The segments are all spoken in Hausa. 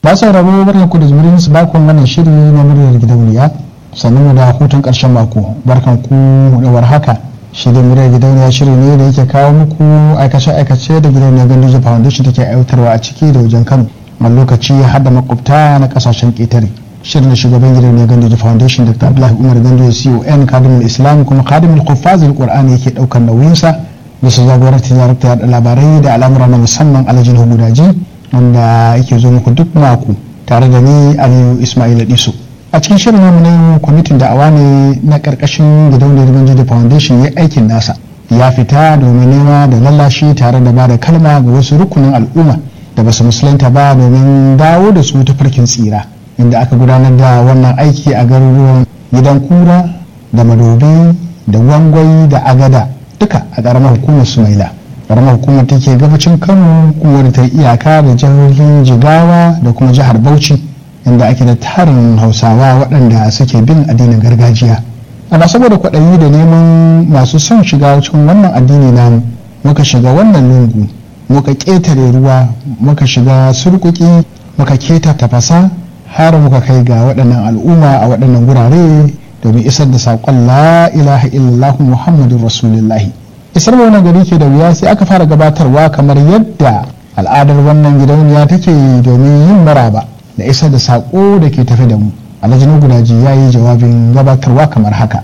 ba sauraro barkan ku da jimirin su bakon wannan shiri na muryar gidauniya sannan mu da hutun karshen mako barkan ku da warhaka shi da muryar gidauniya shiri ne da yake kawo muku aikace-aikace da gidauniyar ganduje foundation take aiwatarwa a ciki da wajen kano a lokaci har da makwabta na kasashen ƙetare shirin da shugaban gidauniyar ganduje foundation dr abdullahi umar ganduje con kadimul islam kuma kadimul kufazil qur'ani yake daukar nauyinsa bisa jagorantar darakta yaɗa labarai da al'amura na musamman alhajin hudaji wanda yake zo muku duk mako tare da ni aliyu ismail diso a cikin shirin namu na kwamitin da'awa ne na karkashin gidauniyar ganduje foundation ya aikin nasa ya fita domin nema da lallashi tare da ba da kalma ga wasu rukunin al'umma da basu musulunta ba domin dawo da su ta farkin tsira inda aka gudanar da wannan aiki a garuruwan gidan kura da madobi da wangwai da agada duka a ƙaramar hukumar sumaila ƙaramar hukumar take gabacin kano kuma ta iyaka da jihohin jigawa da kuma jihar bauchi inda ake da tarin hausawa waɗanda suke bin addinin gargajiya ana saboda kwaɗayi da neman masu son shiga cikin wannan addini namu muka shiga wannan lungu muka ƙetare ruwa muka shiga surkuki muka keta tafasa har muka kai ga waɗannan al'umma a waɗannan gurare domin isar da saƙon la ilaha illallah muhammadun rasulullahi isar wannan gari ke da wuya sai aka fara gabatarwa kamar yadda al'adar wannan gidauniya take domin yin maraba da isar da saƙo da ke tafe da mu alhaji gudaji ya yi jawabin gabatarwa kamar haka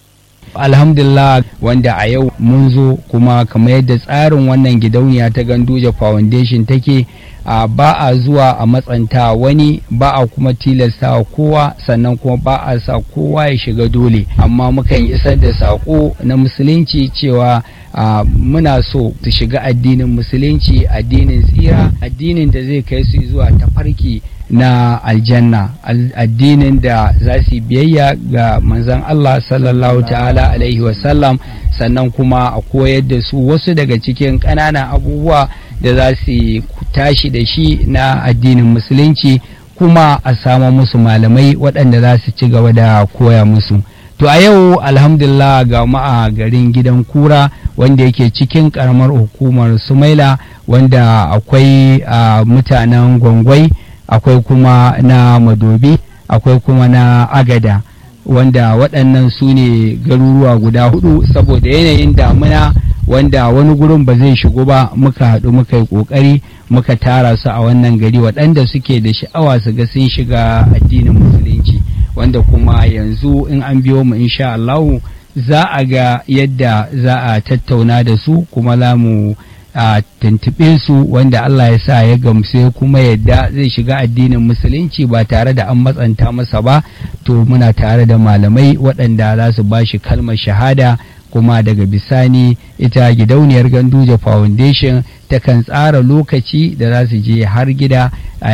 alhamdulillah wanda a yau mun zo kuma kamar yadda tsarin wannan gidauniya ta ganduje foundation take a ba a zuwa a matsanta wani ba a kuma tilasta kowa sannan kuma ba a sa kowa ya shiga dole amma mukan isar da saƙo na musulunci cewa a muna so su shiga addinin musulunci addinin tsira addinin da zai kai su zuwa tafarki na aljanna addinin da za su biyayya ga manzon Allah sallallahu ta'ala alaihi wasallam sannan kuma a koyar da su wasu daga cikin ƙananan abubuwa da za su tashi da shi na addinin musulunci kuma a samu musu malamai waɗanda za su ci gaba da koya musu to a yau alhamdulillah ga a garin gidan kura wanda yake cikin karamar hukumar sumaila wanda akwai mutanen gwangwai akwai kuma na madobi akwai kuma na agada wanda waɗannan su ne garuruwa guda hudu saboda yanayin damuna wanda wani gurin ba zai shigo ba muka haɗu muka yi ƙoƙari muka tara su a wannan gari waɗanda suke da sha'awa su ga sun shiga addinin musulunci wanda kuma yanzu in an biyo mu insha Allahu za a ga yadda za a tattauna da su kuma za mu a tuntuɓe su wanda Allah ya sa ya gamsu kuma yadda zai shiga addinin musulunci ba tare da an matsanta masa ba to muna tare da malamai waɗanda za su ba shi kalmar shahada kuma daga bisani ita gidauniyar ganduje foundation takan tsara lokaci da za su je har gida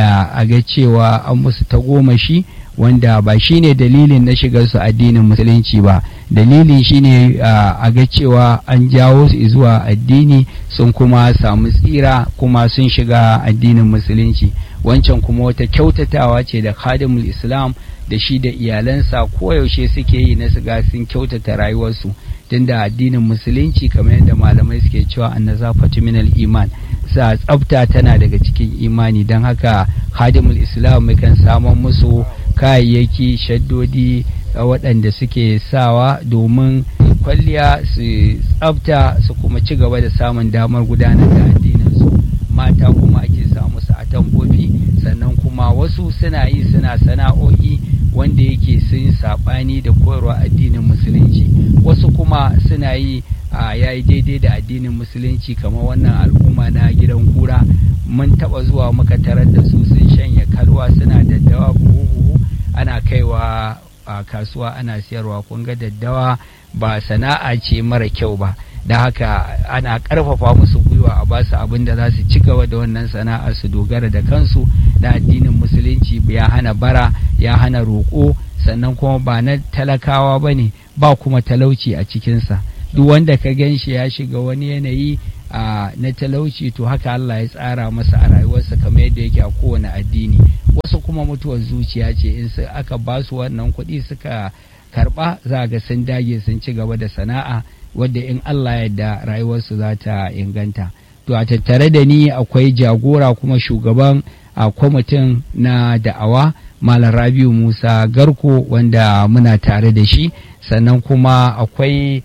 a ga cewa an musu tagomashi wanda ba shine dalilin na shigar su addinin musulunci ba dalilin shine a ga cewa an jawo su zuwa addini sun kuma samu tsira kuma sun shiga addinin musulunci wancan kuma wata kyautatawa ce da khadimul islam da shi da iyalansa koyaushe suke yi na siga sun kyautata rayuwarsu tunda addinin musulunci kamar yadda malamai suke cewa annazafatu minal iman sa tsafta tana daga cikin imani don haka khadimul islam mukan samun musu kayayyaki shaddodi waɗanda suke sawa domin kwalliya su tsafta su kuma ci gaba da samun damar gudanar da addininsu mata kuma ake samu su a tambofi sannan kuma wasu suna yi suna sana'o'i wanda yake sun saɓani da koyarwa addinin musulunci wasu kuma suna yi a yayi daidai da addinin musulunci kamar wannan al'umma na gidan kura mun taɓa zuwa muka tarar da su sun shanya kalwa suna daddawa buhu-buhu ana kaiwa a kasuwa ana siyarwa kun ga daddawa ba sana'a ce mara kyau ba da haka ana karfafa musu gwiwa a basu abin da za su ci gaba da wannan sana'ar su dogara da kansu da addinin musulunci ya hana bara ya hana roƙo sannan kuma ba na talakawa ba ne ba kuma talauci a cikinsa duk wanda ka gan shi ya shiga wani yanayi a na talauci to haka Allah ya tsara masa a rayuwarsa kamar yadda yake a kowane addini wasu kuma mutuwar zuciya ce in aka ba su wannan kuɗi suka karɓa za ga sun dage sun ci gaba da sana'a wadda in Allah yadda rayuwarsu za ta inganta to a tattare da ni akwai jagora kuma shugaban a kwamitin na da'awa malam rabiu musa garko wanda muna tare da shi sannan kuma akwai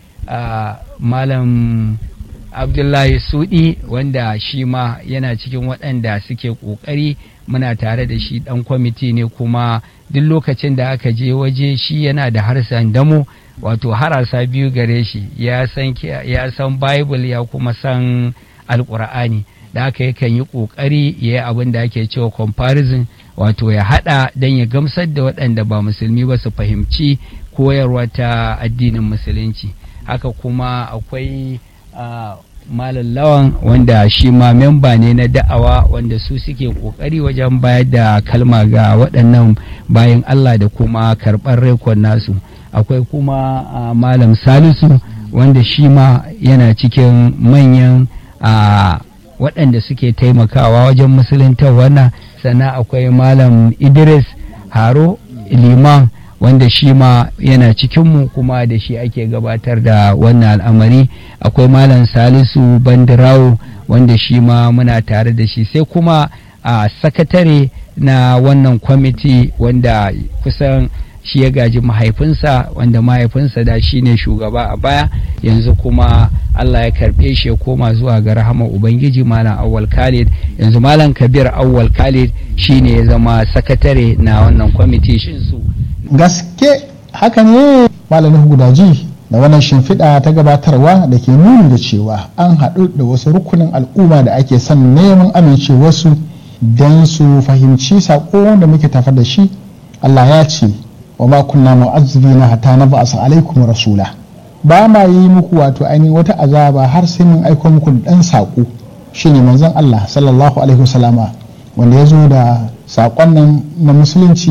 malam abdullahi sudi wanda shi ma yana cikin waɗanda suke ƙoƙari muna tare da shi ɗan kwamiti ne kuma duk lokacin da aka je waje shi yana da harsan damo wato harasa biyu gare shi ya san ya san bible ya kuma san alƙur'ani da aka yakan yi ƙoƙari ya yi abin da ake cewa comparison wato ya haɗa don ya gamsar da waɗanda ba musulmi ba su fahimci koyarwa ta addinin musulunci haka kuma akwai Uh, malam lawan wanda shi ma memba ne na da'awa wanda su suke kokari wajen bayar da kalma ga waɗannan bayan Allah da kuma karɓar rekon nasu akwai kuma uh, malam salisu wanda shi ma yana cikin manyan uh, waɗanda suke taimakawa wajen musulunta wannan sannan akwai malam idris haro liman wanda shi ma yana cikinmu kuma da shi ake gabatar da wannan al'amari akwai malam salisu bandirawo wanda shi ma muna tare da shi sai kuma a sakatare na wannan kwamiti wanda kusan shi ya gaji mahaifinsa wanda mahaifinsa da shi ne shugaba a baya yanzu kuma Allah ya karɓe shi ya koma zuwa ga rahama Ubangiji Malam Awwal Khalid yanzu Malam Kabir Awwal Khalid shi ne ya zama sakatare na wannan kwamiti shin su gaske haka ne malamin gudaji da wannan shimfiɗa ta gabatarwa da ke nuni da cewa an haɗu da wasu rukunin al'umma da ake son neman amincewarsu don su fahimci saƙo da muke tafa da shi Allah ya ce wa ma kunna mu'azzibina hatta na ba'asa alaikum rasula ba ma yi muku wato ainihin wata azaba har sai mun aiko muku da ɗan saƙo shine manzon Allah sallallahu alaihi wasallama wanda ya zo da saƙon nan na musulunci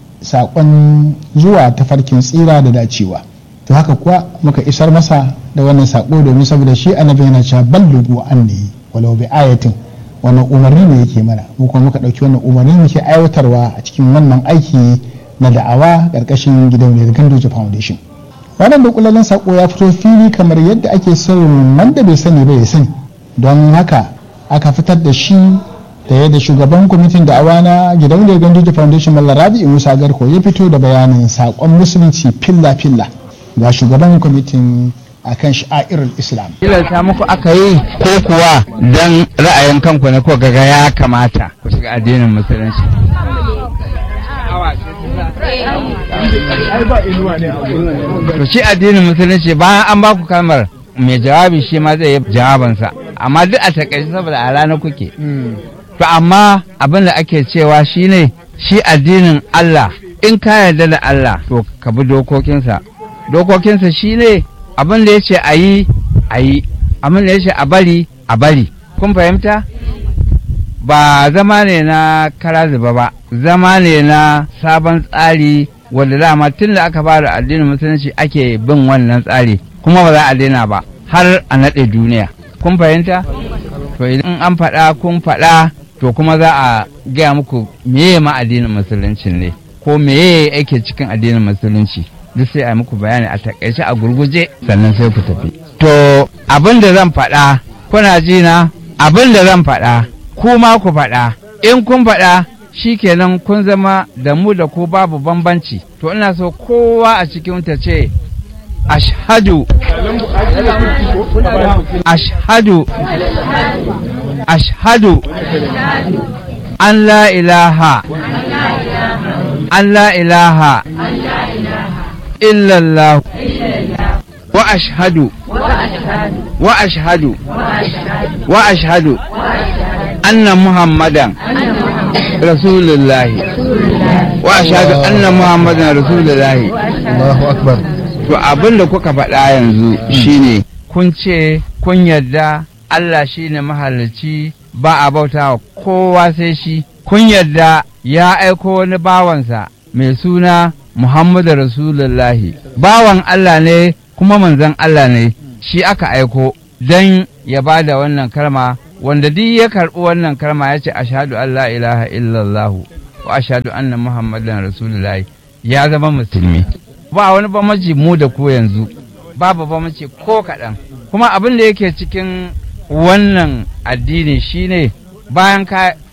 saƙon zuwa tafarkin tsira da dacewa to haka kuwa muka isar masa da wannan saƙo domin saboda shi annabi yana cewa ballugu anni walau bi ayatin wannan umarni ne yake mana mu kuma muka ɗauki wannan umarni muke aiwatarwa a cikin wannan aiki na da'awa ƙarƙashin gidauniyar Ganduje Foundation wannan da kullalen saƙo ya fito fili kamar yadda ake son wanda bai sani ba ya sani don haka aka fitar da shi da yadda shugaban kwamitin da'awa na gidauniyar Ganduje Foundation Mallar Rabi Musa Garko ya fito da bayanin saƙon musulunci filla-filla ga shugaban kwamitin akan sha'irar islam tilasta muku aka yi ko kuwa don ra'ayin kanku na ko gaga ya kamata ku shiga addinin musulunci to shi addinin musulunci bayan an baku kalmar mai jawabi shi ma zai yi jawabansa amma duk a takaice saboda a rana kuke to amma abin da ake cewa shine shi addinin Allah in ka yarda da Allah to ka bi dokokinsa dokokinsa shine abin da ya ce a yi a yi abin da ya ce a bari a bari kun fahimta ba zama ne na kara zuba ba zama ne na sabon tsari wanda dama tun da aka fara addinin musulunci ake bin wannan tsari kuma ba za a daina ba har a naɗe duniya kun fahimta to idan an faɗa kun faɗa to kuma za a gaya muku meye ma addinin musulunci ne ko meye yake cikin addinin musulunci duk sai a muku bayani a takaice a gurguje sannan sai ku tafi to abin da zan faɗa kuna ji na abin da zan faɗa ku ma ku faɗa in kun faɗa shikenan kun zama da mu da ku babu bambanci to ina so kowa a cikin ta ce ashhadu ashhadu ashhadu an la ilaha an la ilaha illallah wa ashhadu wa ashhadu wa ashhadu anna muhammadan rasulullahi wa ashhadu anna muhammadan rasulullahi Allahu akbar to abin da kuka faɗa yanzu shine kun ce kun yarda Allah shine mahalicci ba a bauta wa kowa sai shi kun yarda ya aiko wani bawansa mai suna Muhammadu Rasulullahi bawan Allah ne kuma manzon Allah ne shi aka aiko don ya ba da wannan kalma wanda duk ya karɓi wannan kalma ya ce ashhadu an la ilaha illallah wa ashhadu anna muhammadan rasulullahi ya zama musulmi ba wani bambanci mu da ku yanzu babu bambanci ko kaɗan kuma abin da yake cikin wannan addini shine bayan ka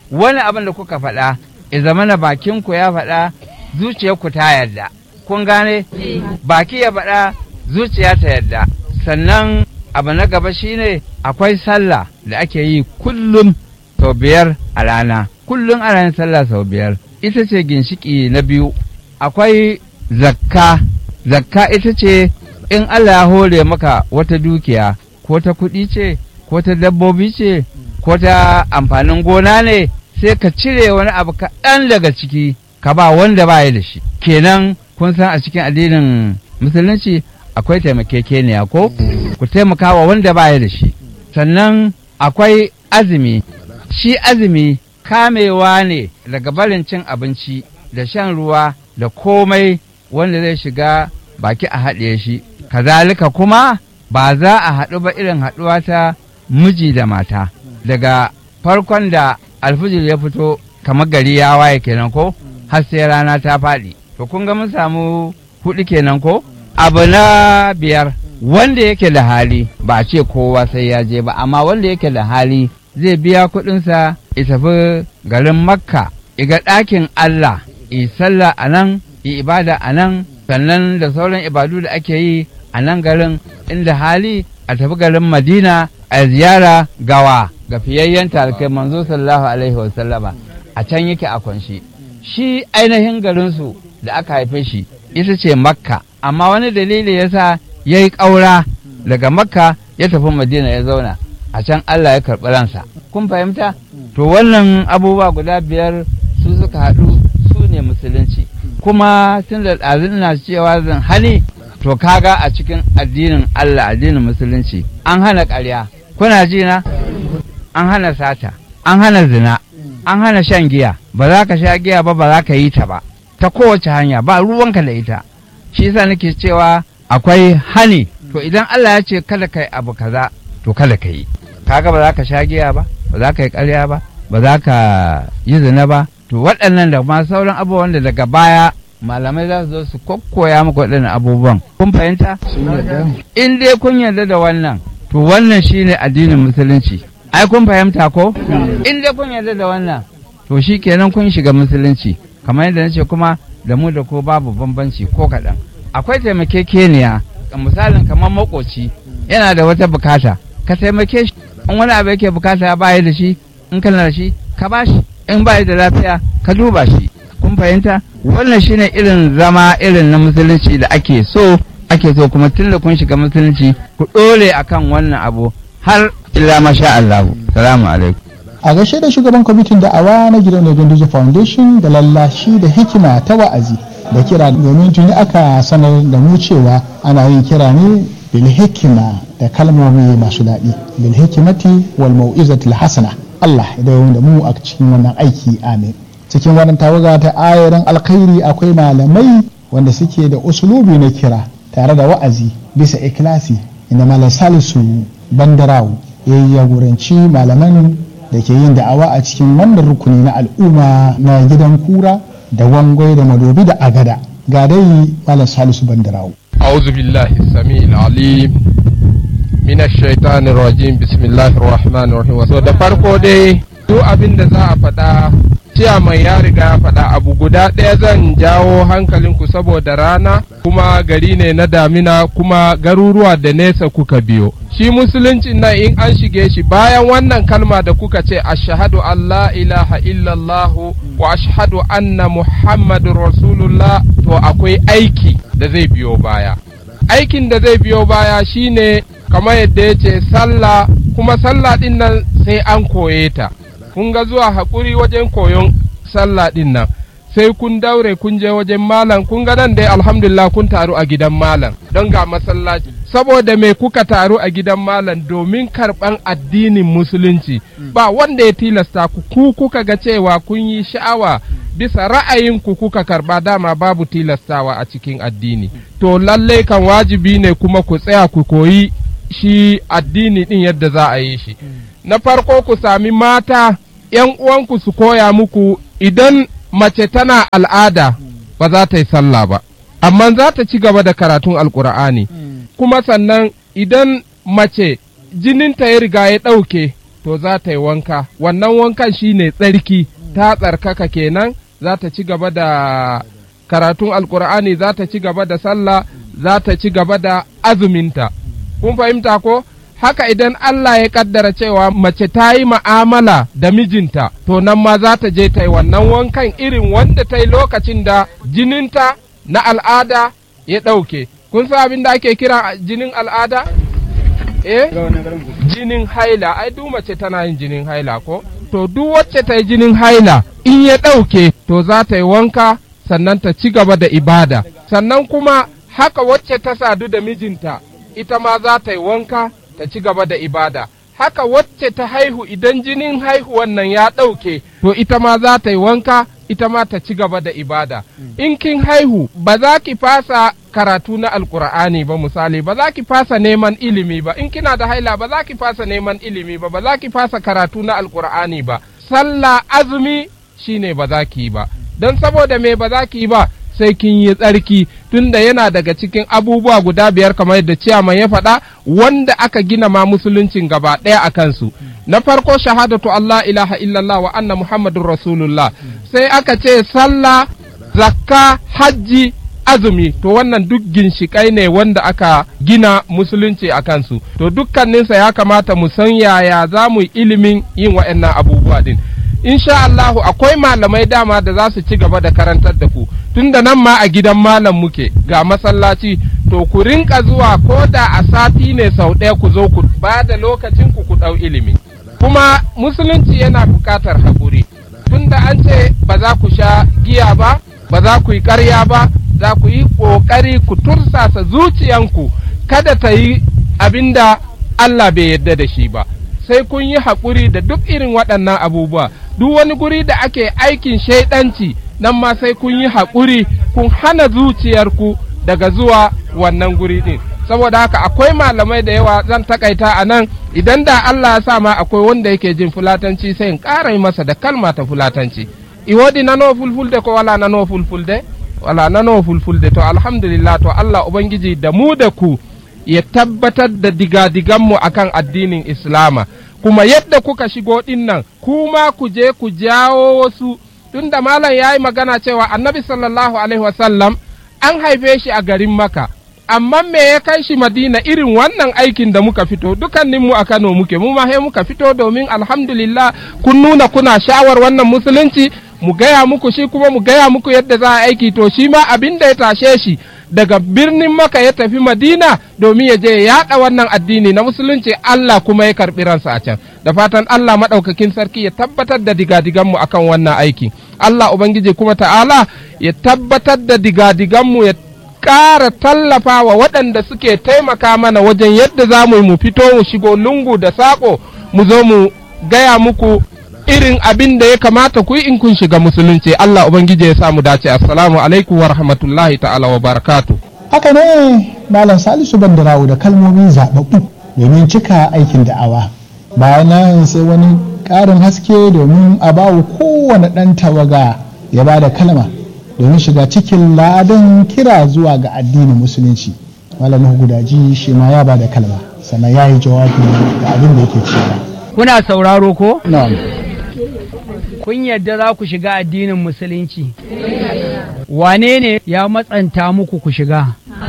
wani abin da kuka faɗa ya zama na bakinku ya faɗa zuciyarku ta yarda kun gane baki ya faɗa zuciya ta yarda sannan abu na gaba shine akwai sallah da ake yi kullum sau biyar a rana kullum ana yin sallah sau biyar ita ce ginshiki na biyu akwai zakka zakka ita ce in Allah ya hore maka wata dukiya ko ta kuɗi ce ko ta dabbobi ce ko ta amfanin gona ne sai ka cire wani abu kaɗan daga ciki ka ba wanda ba ya da shi kenan kun san a cikin addinin musulunci akwai taimakekeniya ko ku taimaka wa wanda ba ya da shi sannan akwai azumi shi azumi kamewa ne daga barin cin abinci da shan ruwa da komai wanda zai shiga baki a haɗe shi kazalika kuma ba za a haɗu ba irin haɗuwa ta miji da mata daga farkon da alfijir ya fito kamar gari ya waye kenan ko har sai rana ta faɗi to kun ga mun samu huɗu kenan ko abu na biyar wanda yake da hali ba a ce kowa sai ya je ba amma wanda yake da hali zai biya kuɗinsa ya tafi garin makka iga ɗakin allah i sallah a nan i ibada a nan sannan da sauran ibadu da ake yi a nan garin inda hali a tafi garin madina a ziyara gawa ga fiyayyen talikai manzo sallallahu alaihi wasallama a can yake a kwanshi shi ainihin garinsu da aka haife shi ita ce makka amma wani dalili yasa ya yi ƙaura daga makka ya tafi madina ya zauna a can allah ya karɓi ransa kun fahimta to wannan abubuwa guda biyar su suka haɗu su ne musulunci kuma tun da ɗazin na cewa zan hani to kaga a cikin addinin allah addinin musulunci an hana ƙarya kuna ji na an hana sata an hana zina an hana shan giya ba za ka sha giya ba ba za ka yi ta ba ta kowace hanya ba ruwanka da ita shi yasa nake cewa akwai hani to idan Allah ya ce kada ka yi abu kaza to kada ka yi kaga ba za ka sha giya ba ba za ka yi ƙarya ba ba za ka yi zina ba to waɗannan da ma sauran abubuwan da daga baya malamai za su zo su kokkoya muku waɗannan abubuwan kun fahimta in dai kun yarda da wannan to wannan shine addinin musulunci ai kun fahimta ko in dai kun yarda da wannan to shi kenan kun shiga musulunci kamar yadda nace kuma da mu da ko babu bambanci ko kaɗan akwai taimakekeniya misalin kamar makoci yana da wata bukata ka taimake shi in wani abu yake bukata ya bayi da shi in kana da shi ka ba shi in bayi da lafiya ka duba shi kun fahimta wannan shine irin zama irin na musulunci da ake so ake so kuma tun da kun shiga musulunci ku ɗore akan wannan abu har illa masha Allah salamu alaikum a gaishe da shugaban kwamitin da'awa na gidan Ganduje Foundation da lallashi da hikima ta wa'azi da kira domin tuni aka sanar da mu cewa ana yin kira ne bil hikima da kalmomi masu daɗi bil hikimati wal mau'izatil hasana Allah ya dawo da mu a cikin wannan aiki amin cikin wannan tawaga ta ayarin alkhairi akwai malamai wanda suke da usulubi na kira tare da wa'azi bisa ikilasi inda malam salisu bandarawo ya yi jagoranci malaman da ke yin da'awa a cikin wannan rukuni na al'umma na gidan kura da wangwai da madobi da agada ga dai malam salisu bandarawo أعوذ بالله السميع العليم من الشيطان الرجيم بسم الله الرحمن الرحيم so da farko dai duk abin da za a faɗa cewa mai ya riga ya faɗa abu guda ɗaya zan jawo hankalinku saboda rana kuma gari ne na damina kuma garuruwa da nesa kuka biyo shi musulunci nan in an shige shi bayan wannan kalma da kuka ce ashhadu an la ilaha illallahu wa ashhadu anna muhammadun rasulullah to akwai aiki da zai biyo baya aikin da zai biyo baya shine kamar yadda ya ce sallah kuma sallah din nan sai an koye ta kun ga zuwa haƙuri wajen koyon sallah din nan sai kun daure kun je wajen malam kun ga nan dai alhamdulillah kun taru a gidan malam don ga masallaci saboda me kuka taru a gidan malam domin karɓan addinin musulunci ba wanda ya tilasta ku ku kuka ga cewa kun yi sha'awa bisa ra'ayinku kuka karɓa dama babu tilastawa a cikin addini to lallai kan wajibi ne kuma ku tsaya ku koyi shi addini din yadda za a yi shi na farko ku sami mata ‘yan uwanku su koya muku idan mace tana al'ada ba za ta yi sallah ba, amma za ta ci gaba da karatun alkur'ani kuma sannan idan mace jininta ya riga ya ɗauke to za ta yi wanka wannan wankan shine tsarki ta tsarkaka kenan za ta ci gaba da karatun alkur'ani za ta ci gaba da sallah za ta ci gaba da azuminta kun fahimta ko haka idan Allah ya kaddara cewa mace ta yi ma'amala da mijinta to nan ma za ta je ta yi wannan wankan irin wanda ta yi lokacin da jininta na al'ada ya ɗauke kun san abin da ake kira jinin al'ada eh jinin haila ai duk mace tana yin jinin haila ko to duk wacce ta yi jinin haila in ya ɗauke to za ta yi wanka sannan ta ci gaba da ibada sannan kuma haka wacce ta sadu da mijinta ita ma za ta yi wanka ta ci gaba da ibada haka wacce ta haihu idan jinin haihuwan nan ya ɗauke to ita ma za ta yi wanka ita ma ta ci gaba da ibada in kin haihu ba za ki fasa karatu na alkur'ani ba misali ba za ki fasa neman ilimi ba in kina da haila ba za ki fasa neman ilimi ba ba za ki fasa karatu na alkur'ani ba sallah azumi shine ba za ki yi ba don saboda me ba za ki yi ba sai kin yi tsarki tunda yana daga cikin abubuwa guda biyar kamar yadda ciyaman ya faɗa wanda aka gina ma musuluncin gaba ɗaya a kansu na farko shahadatu Allah ilaha illallah wa anna muhammadun rasulullah sai aka ce sallah zakka hajji azumi to wannan duk ginshiƙai ne wanda aka gina musulunci a kansu to dukkaninsa ya kamata mu san yaya za mu yi ilimin yin waɗannan abubuwa din insha Allahu akwai malamai dama da za su ci gaba da karantar da ku tunda nan ma a gidan malam muke ga masallaci to ku rinka zuwa ko da a sati ne sau ɗaya ku zo ku ba da lokacin ku ku ɗau ilimi kuma musulunci yana buƙatar haƙuri tunda an ce ba za ku sha giya ba ba za ku yi ƙarya ba za ku yi ƙoƙari ku tursasa zuciyanku kada ta yi abin da Allah bai yarda da shi ba sai kun yi haƙuri da duk irin waɗannan abubuwa duk wani guri da ake aikin shaidanci nan ma sai kun yi haƙuri kun hana zuciyarku daga zuwa wannan guri ɗin saboda haka akwai malamai da yawa zan takaita a nan idan da Allah ya sa ma akwai wanda yake jin fulatanci sai in ƙara yi masa da kalma ta fulatanci iwodi nano fulfulde ko wala nano fulfulde wala nano fulfulde to alhamdulillah to Allah ubangiji da mu da ku ya tabbatar da digadiganmu akan addinin islama kuma yadda kuka shigo ɗin nan kuma ku je ku jawo wasu tunda malam ya yi magana cewa annabi sallallahu alaihi wasallam an haife shi a garin maka amma me ya kai shi madina irin wannan aikin da muka fito dukanninmu a kano muke mu ma muka fito domin alhamdulillah kun nuna kuna shawar wannan musulunci mu gaya muku shi kuma mu gaya muku yadda za a aiki to shi ma abin da ya tashe shi daga birnin maka ya tafi madina domin ya je ya yaɗa wannan addini na musulunci Allah kuma ya karɓi ransa a can da fatan Allah maɗaukakin sarki ya tabbatar da digadiganmu akan wannan aiki Allah Ubangiji kuma ta'ala ya tabbatar da digadiganmu ya ƙara tallafa wa waɗanda suke taimaka mana wajen yadda za mu mu fito mu shigo lungu da saƙo mu zo mu gaya muku irin abin da ya kamata ku yi in kun shiga musulunci Allah ubangiji ya samu dace assalamu alaikum wa rahmatullahi ta'ala wa barakatu haka ne malam salisu bandarawo da kalmomin zaɓaɓɓu domin cika aikin da'awa bayan nan sai wani ƙarin haske domin a bawa kowane ɗan tawaga ya ba da kalma domin shiga cikin ladan kira zuwa ga addinin musulunci malam gudaji shi ma ya ba da kalma sannan ya yi jawabi ga abin da yake cewa kuna sauraro ko na'am kun yadda za ku shiga addinin musulunci wane ne ya matsanta muku ku shiga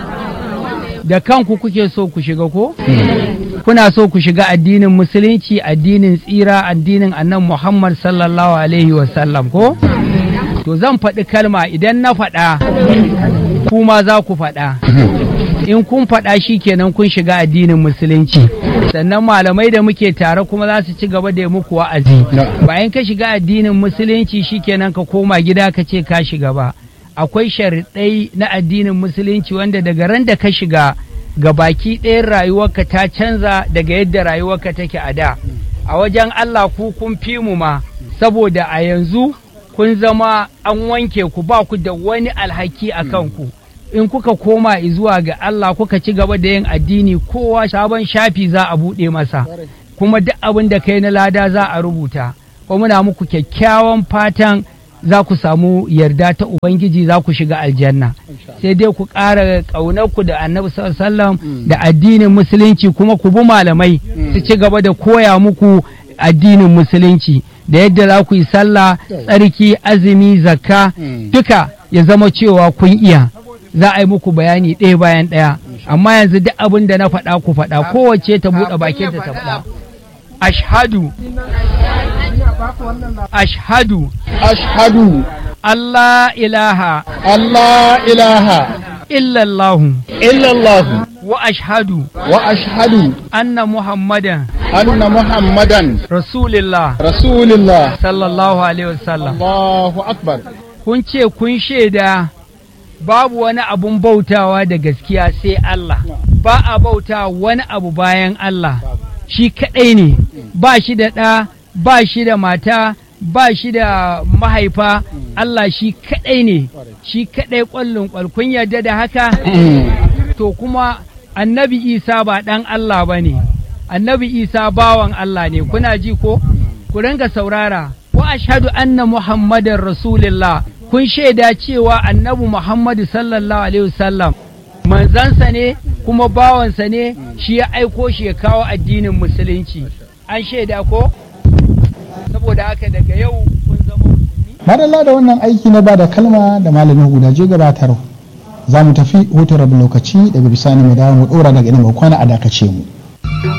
da kanku kuke so ku shiga ko kuna so ku shiga addinin musulunci addinin tsira addinin annan muhammad sallallahu alaihi wasallam ko to zan faɗi kalma idan na faɗa kuma za ku faɗa in kun faɗa shi kenan kun shiga addinin musulunci sannan malamai da muke tare kuma za su ci gaba da muku wa'azi bayan ka shiga addinin musulunci shi kenan ka koma gida ka ce ka shiga ba akwai sharaɗai na addinin musulunci wanda daga ran da ka shiga ga baki ɗayan rayuwarka ta canza daga yadda rayuwarka take a da a wajen Allah ku kun fi mu ma saboda a yanzu kun zama an wanke ku ba ku da wani alhaki a kanku in kuka koma zuwa ga Allah kuka ci gaba da yin addini kowa sabon shafi za a buɗe masa kuma duk abin da kai na lada za a rubuta kuma muna muku kyakkyawan fatan za ku samu yarda ta Ubangiji za ku shiga aljanna sai dai ku ƙara ƙaunarku da annabi sallam da addinin musulunci kuma ku bi malamai su ci gaba da koya muku addinin musulunci da yadda za ku yi sallah tsarki azumi zakka duka ya zama cewa kun iya za a yi muku bayani ɗaya bayan ɗaya amma yanzu duk abin da na faɗa ku faɗa kowace ta buɗe bakinta ta faɗa ashhadu ashhadu ashhadu Allah ilaha Allah ilaha illallahu illallah wa ashhadu wa ashhadu anna muhammadan anna muhammadan rasulillah rasulullah sallallahu alaihi wasallam Allahu akbar kun ce kun shaida babu wani abun bautawa da gaskiya sai Allah ba a bauta wani abu bayan Allah shi kaɗai ne ba shi da ɗa ba shi da mata ba shi da mahaifa Allah shi kaɗai ne shi kaɗai ƙwallon ƙwal kun yarda da haka to kuma annabi isa ba ɗan Allah ba ne annabi isa bawan Allah ne kuna ji ko ku ringa saurara wa ashhadu anna muhammadar rasulullah kun shaida cewa annabi muhammadu sallallahu alaihi wasallam manzansa ne kuma bawansa ne shi ya aiko shi ya kawo addinin musulunci an shaida ko saboda haka daga yau kun zama musulmi madalla da wannan aiki na bada kalma da malamin gudaje gabatar za mu tafi hutun rabin lokaci daga bisani mu dawo mu dora daga inda mu kwana a dakace mu